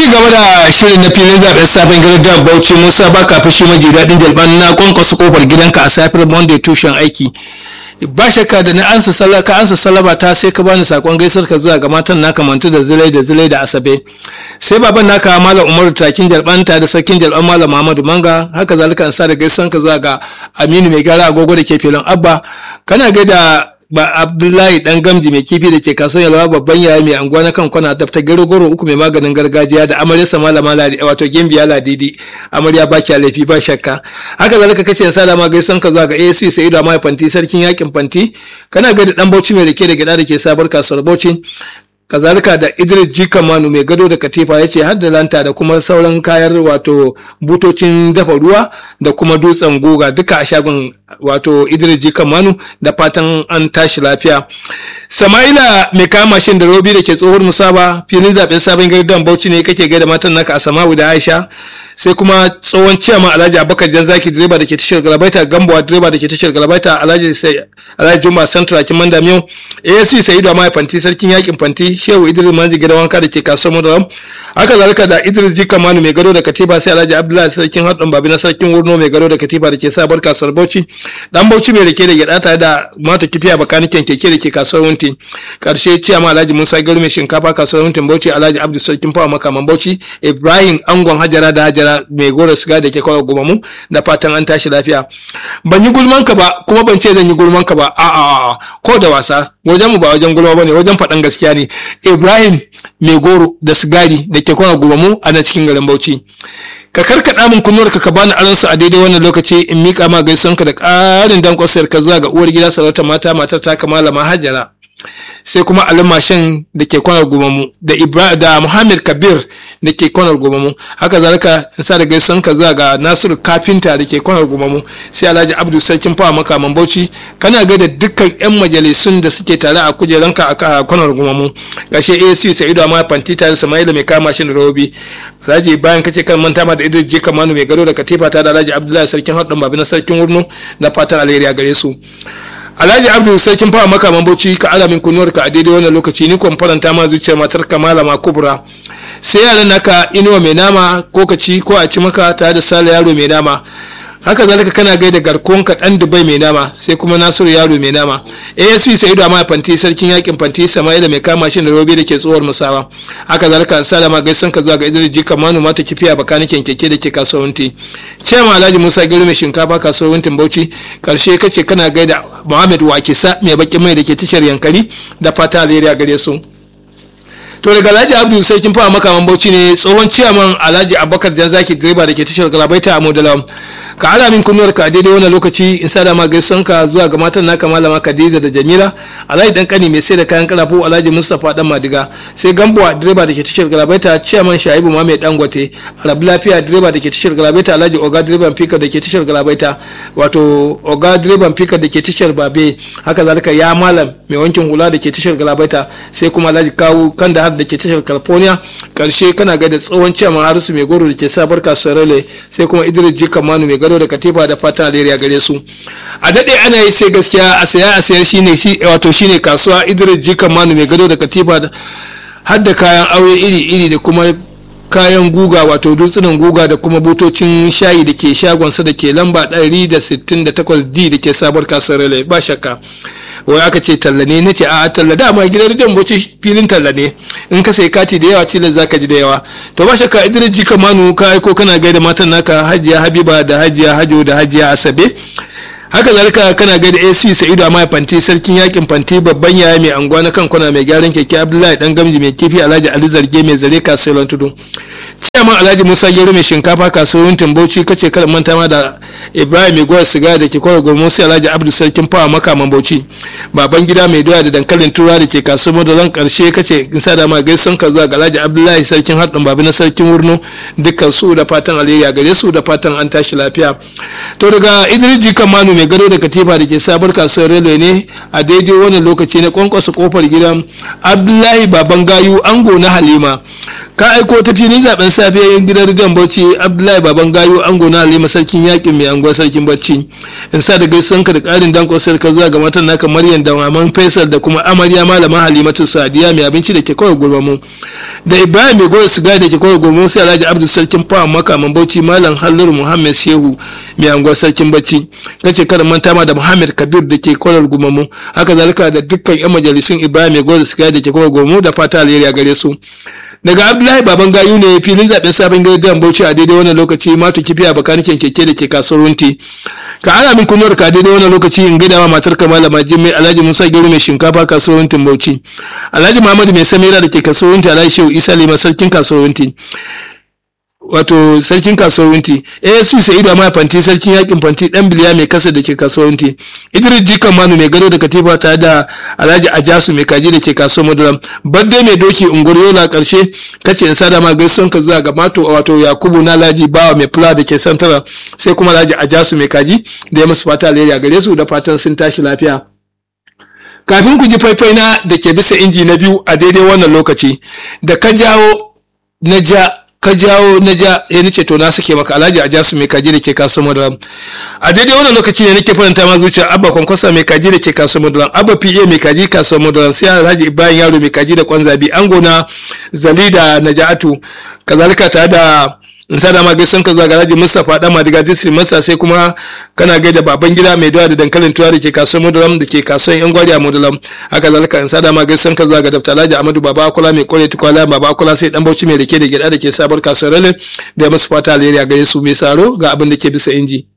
ci gaba da shirin na filin zaben sabon gidan bauchi musa ba ka fushi maji daɗin jalban na kwankwasa kofar gidanka a safiyar monday tushen aiki ba shakka da na ansa sallah ka ansa sallama ta sai ka bani sakon gaisar ka zuwa ga matan naka mantu da zilai da zilai da asabe sai baban naka malam umaru takin jalban ta da sarkin jalban malam muhammadu manga haka zalika an sa da gaisuwan ka zuwa ga aminu mai gara agogo da ke filin abba kana gaida ba abdullahi dan gamji mai kifi da ke kasuwar yalwa babban yaya mai anguwa na kan kwana dafta goro uku mai maganin gargajiya da amaryarsa malama ladi wato gimbiya ladidi amarya ba kya laifi ba shakka haka zalika kace sa da ma gaisan ka zuwa ga ASC sai da mai fanti sarkin yakin fanti kana ga da dan bauchi mai rake da gida da ke sabar kasuwar bauchi kazalika da idris jika manu mai gado da katifa ya ce har da lanta da kuma sauran kayan wato butocin dafa ruwa da kuma dutsen goga duka a shagon wato idris jika manu da fatan an tashi lafiya sama'ila mai kama mashin da robi da ke tsohuwar musaba filin zaben sabon gari don bauchi ne kake gaida matan naka a sama'u da aisha sai kuma tsohon ciyama alhaji abubakar janzaki direba da ke tashar galabaita gambawa direba da ke tashar galabaita alhaji alhaji juma santra kin manda miyau asc sa'idu amma fanti sarkin yakin fanti shehu idris manji gidan wanka da ke kasuwar madaram haka zalika da idris jika manu mai gado da katiba sai alhaji abdullahi sarkin haɗin babi na sarkin wurno mai gado da katiba da ke sabar kasuwar bauchi dan bauchi mai rake da gyaɗa tare da mata kifiya bakaniken keke da ke kasuwar wunti karshe ciyama alhaji musa gari mai shinkafa kasuwar wuntin bauchi alhaji abdu sarkin fawa makaman bauchi ibrahim angon hajara da hajara mai gora siga da ke kawo gumamu da fatan an tashi lafiya ban yi gulman ka ba kuma ban ce zan yi gulman ka ba a a ko da wasa wajen mu ba wajen gulma bane wajen faɗan gaskiya ne ibrahim mai goro da sigari da ke kawo gumamu a nan cikin garin bauchi ka karkaɗa min kunnuwar ka bani aron su a daidai wannan lokaci in mika ma gaisuwanka da ƙarin dankon sayar ka zuwa ga uwar gida sarauta mata matar ta kamala mahajara sai kuma Ali Mashin da ke kwanar gumamu da Ibrahim da Muhammad Kabir da ke kwanar gumamu haka zalika in sa da gaisuwan ka zuwa ga Nasiru Kafinta da ke kwanar gumamu sai Alhaji Abdul Sarkin Fawa makaman Bauchi kana ga da dukkan yan majalisun da suke tare a kujeranka a kwanar gumamu gashe AC Sa'idu Amma Fanti tare Samaila mai kama shi da Robi Alhaji bayan kace kan manta ma da Idris Jika Manu mai gado da Katifa ta da Alhaji Abdullahi Sarkin Haɗin Babi na Sarkin Wurno da fatan alheri a gare su alhaji abdu sarkin fawa makaman bauchi ka alamin kunuwar ka a daidai wannan lokaci ni kwan faranta ma zuciyar matar ka malama kubra sai yaran naka inuwa mai nama ko ka ci ko a ci maka tare da sale yaro mai nama haka zalika kana gaida garkuwan ka dan dubai mai nama sai kuma nasiru yaro mai nama asp sa'idu amma fanti sarkin yakin fanti sama'ila mai kama shi da robe da ke tsohuwar musawa haka zalika salama gaisan ka zuwa ga idris jika manu mata kifiya bakanikin keke da ke kasuwanci cema alhaji musa gari mai shinkafa kasuwancin bauchi karshe kace kana gaida muhammad wakisa mai bakin mai da ke tashar yankari da fata alheri a gare su to daga alhaji abdu sai kin fara makaman bauchi ne tsohon ciyaman alhaji abubakar janzaki direba da ke tashar galabaita a modala ka ala min kunnuwar ka daidai wannan lokaci in sa ma gaisuwan ka zuwa ga matan naka malama khadija da jamila alhaji dan kani mai sai da kayan kalafu alhaji mustapha dan madiga sai gambuwa direba da ke tashar galabaita ciyaman shaibu ma mai dangote rabu lafiya direba da ke tashar galabaita alhaji oga direban fika da ke tashar galabaita wato oga direban fika da ke tashar babe haka zalika ya malam mai wankin hula da ke tashar galabaita sai kuma alhaji kawu kan da har da ke tashar california karshe kana ga da tsohon ciyaman harisu mai goro da ke sabar kasuwar sai kuma idris jika manu mai gado da katifa da fatan alheri gare su a daɗe ana yi sai gaskiya a saya a sayar shine shi wato shine kasuwa idris jika manu mai gado da katifa da har da kayan aure iri iri da kuma kayan guga wato dutsunan guga da kuma butocin shayi da ke shagonsa da ke lamba 168d da ke sabuwar kasuwar ba shakka wai aka ce talla ne na ce a talla dama gidan rediyon bauchi filin talla ne in ka sai kati da yawa tilas za ka ji da yawa to ba shakka idris jika manu ka aiko kana gaida matan naka hajiya habiba da hajiya hajo da hajiya asabe haka zalika kana gaida ac sa'idu amma fanti sarkin yakin fanti babban yaya mai anguwa na kan kwana mai gyaran keke abdullahi dan gamji mai kifi alhaji ali zarge mai zare kasuwar tudu ciyaman alhaji musa gero mai shinkafa kasuwar timbauci kace kada manta ma da ibrahim mai gwar siga da ke kwara gurmu sai alhaji abdu sarkin fawa makaman bauchi baban gida mai doya da dankalin tura da ke kasuwar madaran karshe kace in sa da ma gaison ka zuwa ga alhaji abdullahi sarkin haɗin babi na sarkin wurno dukkan su da fatan alheri a gare su da fatan an tashi lafiya to daga idris jikan manu mai gado da katifa da ke sabar kasuwar railway ne a daidai wannan lokaci na kwankwasa kofar gidan abdullahi baban gayu ango na halima ka aiko ta filin zaben safiya gidan rigan bauchi abdullahi baban gayo ango na halima sarkin yakin mai anguwa sarkin bacci in sa da gaisan ka da karin dankon sarka zuwa ga matan naka maryam da maman faisal da kuma amarya malama halimatu sadiya mai abinci da ke kawai gurbamu da ibrahim mai goyo siga da ke kawai gurbamu sai alhaji abdul sarkin fawa makaman bauchi malam halliru muhammad shehu mai anguwa sarkin bacci kace kada manta ma da muhammad kabir da ke kawai gurbamu haka zalika da dukkan yan majalisun ibrahim mai goyo siga da ke kawai gurbamu da fata alheri a gare su daga abdullahi baban gayu ne filin zaben sabon gidan bauchi a daidai wannan lokaci matu kifi a bakanikin keke da ke kasuwar runti ka ana min kunuwar ka daidai wannan lokaci in gida ma matar ka malama jimmai alhaji musa gero mai shinkafa kasuwar runtin bauchi alhaji muhammadu mai samira da ke kasuwar runti alhaji shehu isa lima sarkin kasuwar runti wato sarkin kasuwanci asp sa'idu amma fanti sarkin yakin fanti dan biliya mai kasa da ke kasuwanci idris jikan manu mai gado da katifa ta da alhaji ajasu mai kaji da ke kasuwar maduram badde mai doki ungur yola karshe kace in sada ma gaisuwan ka zuwa ga mato wato yakubu na alhaji bawa mai fula da ke santara sai kuma alhaji ajasu mai kaji da ya musu fata alheri a gare su da fatan sun tashi lafiya kafin ku ji faifai na da ke bisa inji na biyu a daidai wannan lokaci da ka jawo na ja ka jawo na ja ya nace to na suke maka alhaji a jasu mai kaji da ke kaso madaram a daidai wannan lokaci ne nake faranta ma zuciya abba kwankwasa mai kaji da ke kaso madaram abba pa mai kaji kaso madaram sai alhaji ibrahim yaro mai kaji da kwanzabi ango na zali da naja'atu kazalika tare da in sa dama gaisan ka zuwa garaji mustapha dan madiga district master sai kuma kana gaida baban gida mai doya da dankalin tuwa da ke kasuwar modulam da ke kasuwar yan gwari a modulam haka zalika in sa dama gaisan ka zuwa ga dafta alhaji amadu baba akula mai kore tukwala baba akula sai dan bauchi mai rike da gida da ke sabar kasuwar ralin da ya masu fata alheri a gare su mai saro ga abin da ke bisa inji.